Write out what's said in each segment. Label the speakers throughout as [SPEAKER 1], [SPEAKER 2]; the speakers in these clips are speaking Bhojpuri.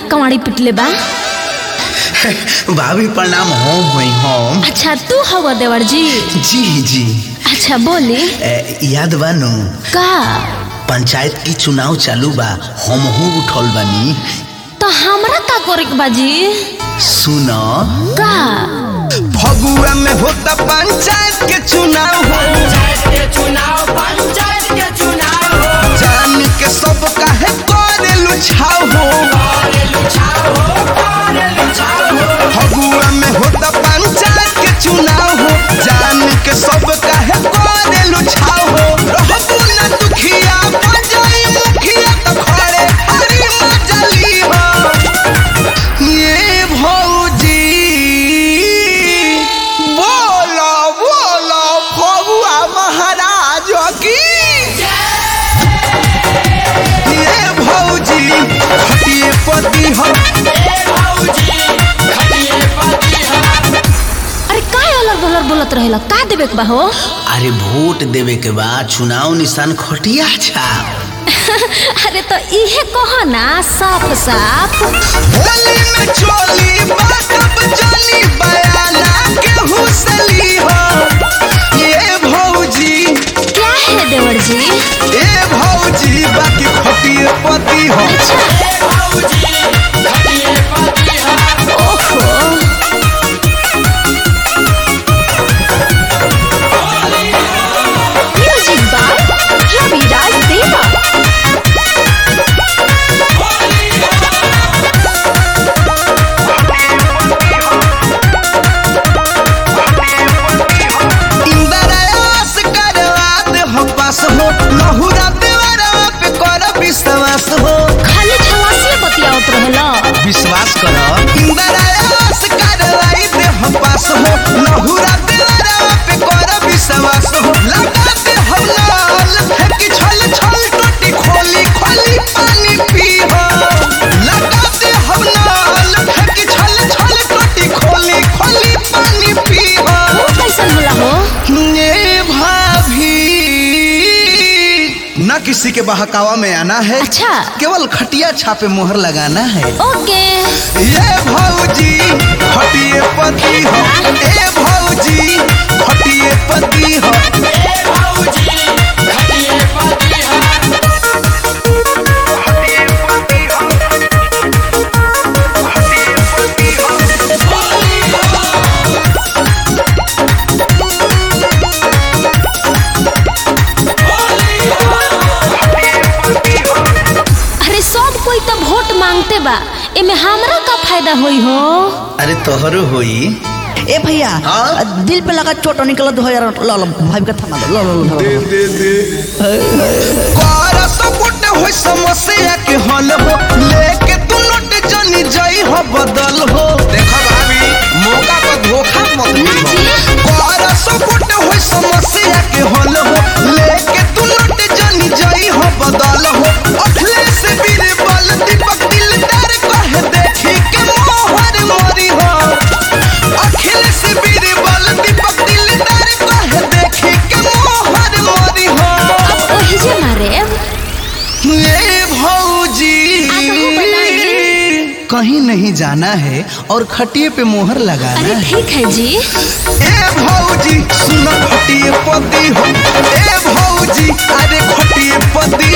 [SPEAKER 1] कवाड़ी पिटले बा
[SPEAKER 2] भाभी प्रणाम होम हुई होम
[SPEAKER 1] अच्छा तू हवा देवर जी
[SPEAKER 2] जी जी
[SPEAKER 1] अच्छा बोली
[SPEAKER 2] ए, याद बानू
[SPEAKER 1] का
[SPEAKER 2] पंचायत की चुनाव चालू बा हम हूँ उठल बानी
[SPEAKER 1] तो हमरा का करे के बाजी
[SPEAKER 2] सुन
[SPEAKER 1] का
[SPEAKER 2] फगुआ में होता पंचायत के चुनाव हो जान के सब काहे करे लुछाव हो फगुआ में होता पंचायत के चुनाव हो जान के सब काहे करे लुछाव हो रहबू न दुखिया बजाई मुखिया तो खड़े हरी मजली हो ये भौजी बोलो बोलो फगुआ महाराज की ये भौजी खटिए पति हो
[SPEAKER 1] अरे का अलग बलर बोलत रहेला का देवे के बा हो
[SPEAKER 2] अरे वोट देवे के बाद चुनाव निशान खटिया छाप
[SPEAKER 1] अरे तो इहे कहो ना साफ साफ
[SPEAKER 2] होली में चोली बाटब जानी बयाना के हुसली हो ये भौजी
[SPEAKER 1] क्या है देवर जी
[SPEAKER 2] ए भौजी बाकी खटिए पति हो
[SPEAKER 1] ओहो म्यूजिक बाय रवि राज देवा
[SPEAKER 2] इंद्रयास करवा दे हो पास हो लहुरा देवरा पे कर विश्वास हो
[SPEAKER 1] खाली छलासी बतियावत रहेला
[SPEAKER 2] विश्वास कर इंद्रयास करवाई दे हो पास हो लहुरा देवरा पे कर विश्वास हो लगा दे हम लाल फेंकी छल छल टोटी खोली खोली पानी पी हो लगा दे हम लाल फेंकी छल छल टोटी खोली खोली पानी पी हो
[SPEAKER 1] वो कैसन होला हो
[SPEAKER 2] ये भाभी न किसी के बहकावा में आना है
[SPEAKER 1] अच्छा
[SPEAKER 2] केवल खटिया छापे मोहर लगाना है
[SPEAKER 1] ओके
[SPEAKER 2] ये भौजी खटिए पति हो ए भौजी खटिए पति हो
[SPEAKER 1] अरे सब कोई तो वोट मांगते बा एमे हमरा का फायदा होई हो
[SPEAKER 2] अरे तोहरो होई
[SPEAKER 3] ए भैया
[SPEAKER 2] हाँ?
[SPEAKER 3] दिल पे लगा चोट निकला दो यार लो लो भाई का थमा दो लो लो लो, लो
[SPEAKER 2] कर सपोर्ट हो समस्या के हल हो लेके तू नोट जनी जई हो बदल हो देखो भाभी मौका पर धोखा मत
[SPEAKER 1] ना
[SPEAKER 2] दीहो
[SPEAKER 1] जी
[SPEAKER 2] कर सपोर्ट हो समस्या के हल हो लेके तू नोट जनी जई हो बदल हो अखिलेश बीरबल दीपक दिलदार कहे देखी के मोहर मोरी हो अखिलेश बीरबल दीपक दिलदार कहे देखी के मोहर मोरी हो
[SPEAKER 1] अब ओही जे मारे
[SPEAKER 2] ये भौजी
[SPEAKER 1] आपको बताइए।
[SPEAKER 2] कहीं नहीं जाना है और खटिए पे मोहर लगाना
[SPEAKER 1] अरे
[SPEAKER 2] है
[SPEAKER 1] ठीक है जी
[SPEAKER 2] ए भौजी सुनो खटिए पति हो ए भौजी अरे खटिए पति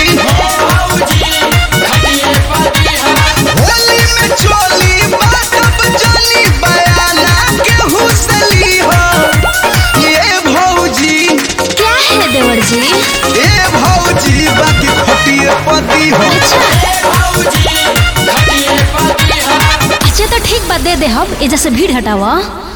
[SPEAKER 2] होली में चोली बाटब जानी बयाना के हुसली हो ये भौजी
[SPEAKER 1] क्या है देवर जी
[SPEAKER 2] ए भौजी बाकी खटिए पति हो
[SPEAKER 1] अच्छा अच्छा तो ठीक बा दे दे हम एजा से भीड़ हटावा